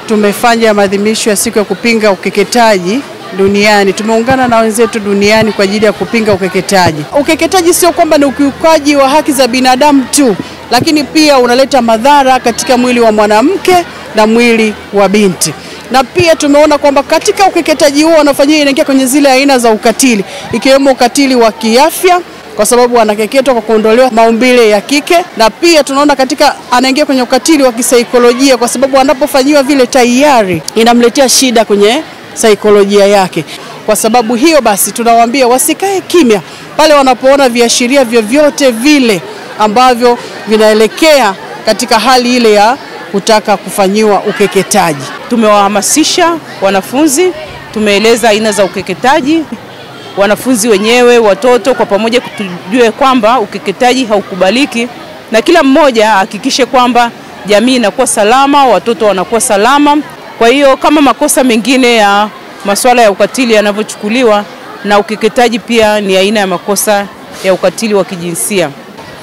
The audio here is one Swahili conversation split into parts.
tumefanya maadhimisho ya siku ya kupinga ukeketaji duniani. Tumeungana na wenzetu duniani kwa ajili ya kupinga ukeketaji. Ukeketaji sio kwamba ni ukiukaji wa haki za binadamu tu, lakini pia unaleta madhara katika mwili wa mwanamke na mwili wa binti na pia tumeona kwamba katika ukeketaji huo wanafanyia inaingia kwenye zile aina za ukatili ikiwemo ukatili wa kiafya kwa sababu anakeketwa kwa kuondolewa maumbile ya kike, na pia tunaona katika anaingia kwenye ukatili wa kisaikolojia kwa sababu anapofanyiwa vile tayari inamletea shida kwenye saikolojia yake. Kwa sababu hiyo basi, tunawaambia wasikae kimya pale wanapoona viashiria vyovyote vile ambavyo vinaelekea katika hali ile ya kutaka kufanyiwa ukeketaji. Tumewahamasisha wanafunzi, tumeeleza aina za ukeketaji, wanafunzi wenyewe, watoto kwa pamoja, tujue kwamba ukeketaji haukubaliki, na kila mmoja ahakikishe kwamba jamii inakuwa salama, watoto wanakuwa salama. Kwa hiyo kama makosa mengine ya masuala ya ukatili yanavyochukuliwa, na ukeketaji pia ni aina ya makosa ya ukatili wa kijinsia.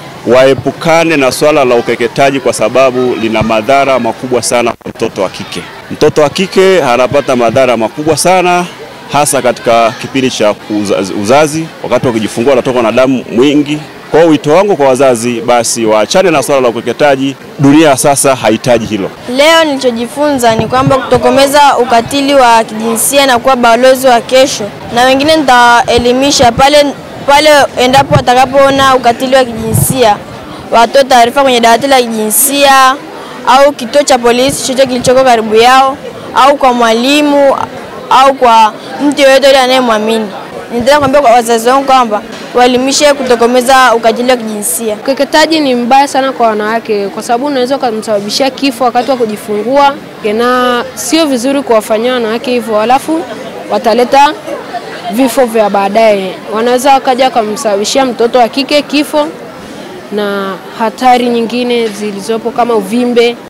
Waepukane na swala la ukeketaji kwa sababu lina madhara makubwa sana kwa mtoto wa kike. Mtoto wa kike anapata madhara makubwa sana hasa katika kipindi cha uzazi, uzazi wakati wa kujifungua anatoka na damu mwingi. Kwa hiyo wito wangu kwa wazazi, basi waachane na swala la ukeketaji. Dunia sasa hahitaji hilo. Leo nilichojifunza ni kwamba kutokomeza ukatili wa kijinsia na kuwa balozi wa kesho, na wengine nitaelimisha pale pale endapo watakapoona ukatili wa kijinsia watoe taarifa kwenye dawati la kijinsia au kituo cha polisi chochote kilichoko karibu yao au kwa mwalimu au kwa mtu yeyote yule anayemwamini. Nitaka kuambia kwa wazazi wangu kwamba waelimishe kutokomeza ukatili wa kijinsia. Ukeketaji ni mbaya sana kwa wanawake kwa sababu unaweza ukamsababishia kifo wakati wa kujifungua, na sio vizuri kuwafanyia wanawake hivyo, halafu wataleta vifo vya baadaye. Wanaweza wakaja wakamsababishia mtoto wa kike kifo na hatari nyingine zilizopo kama uvimbe.